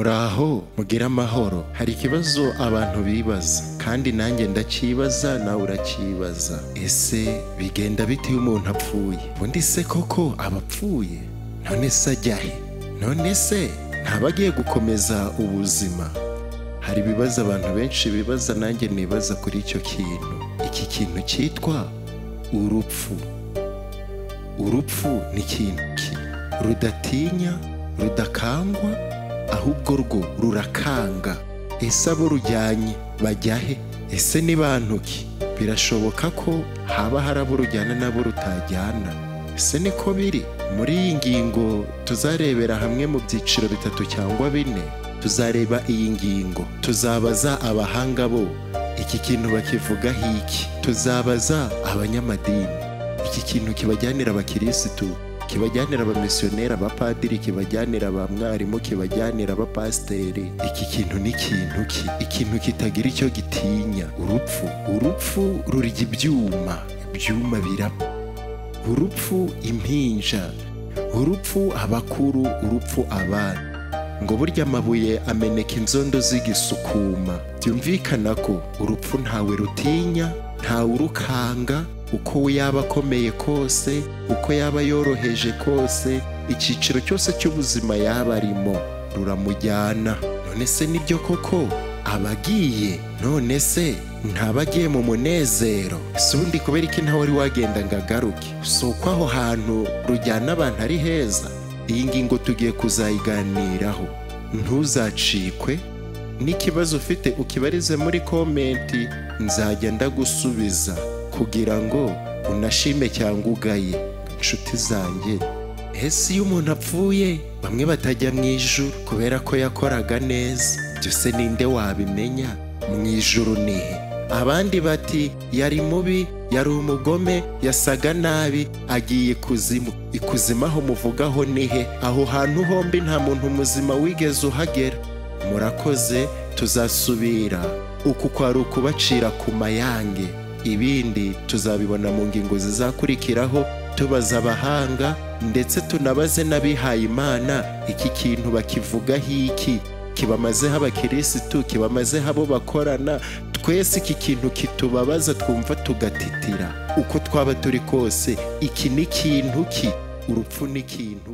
muraho mugire amahoro hari ikibazo abantu bibaza kandi nanjye ndacyibaza nawe uracyibaza ese bigenda bite iyo umuntu apfuye ubundi se koko aba apfuye none se ajya he none se ntaba agiye gukomeza ubuzima hari ibibazo abantu benshi bibaza nanjye nibaza kuri icyo kintu iki kintu cyitwa urupfu urupfu ni ikintu ki rudatinya rudakangwa ahubwo rwo rurakanga ese abo rujyanye bajya he ese ni bantu ki birashoboka ko haba hari abo rujyana n'abo rutajyana ese niko biri muri iyi ngingo tuzarebera hamwe mu byiciro bitatu cyangwa bine tuzareba iyi ngingo tuzabaza abahanga bo iki kintu bakivugaho iki tuzabaza abanyamadini iki kintu kibajyanira abakirisitu kibajyanira abamisiyoneri abapadiri kibajyanira abamwarimu kibajyanira abapasiteri iki kintu ni ikintu ki ikintu kitagira icyo gitinya urupfu urupfu rurya ibyuma ibyuma birapfa urupfu impinja urupfu abakuru urupfu abana ngo burya amabuye ameneka inzondo zigisukuma byumvikana ko urupfu ntawe rutinya ntawe urukanga uko we yaba akomeye kose uko yaba yoroheje kose icyiciro cyose cy'ubuzima yaba arimo ruramujyana none se nibyo koko abagiye none se ntabagiye mu munezero si ubundi kubera iki ntawe wari wagenda ngo agaruke si uko aho hantu rujyana abantu ari heza iyi ngingo tugiye kuzayiganiraho ntuzacikwe n'ikibazo ufite ukibarize muri komenti nzajya ndagusubiza kugira ngo unashime cyangwa ugaye inshuti zanjye ese iyo umuntu apfuye bamwe batajya mu ijuru kubera ko yakoraga neza byose ninde wabimenya mu ijuru nihe abandi bati yari mubi yari umugome yasaga nabi agiye ikuzimu ikuzimu aho muvugaho nihe aho hantu hombi nta muntu muzima wigeze uhagera murakoze tuzasubira uku kwari ukubacira ku mayange ibindi tuzabibona mu ngingo zizakurikiraho tubaza abahanga ndetse tunabaze n'abihaye imana iki kintu bakivugaho iki kibamazeho abakirisitu kibamazeho abo bakorana twese iki kintu kitubabaza twumva tugatitira uko twaba turi kose iki ni ikintu ki urupfu ni ikintu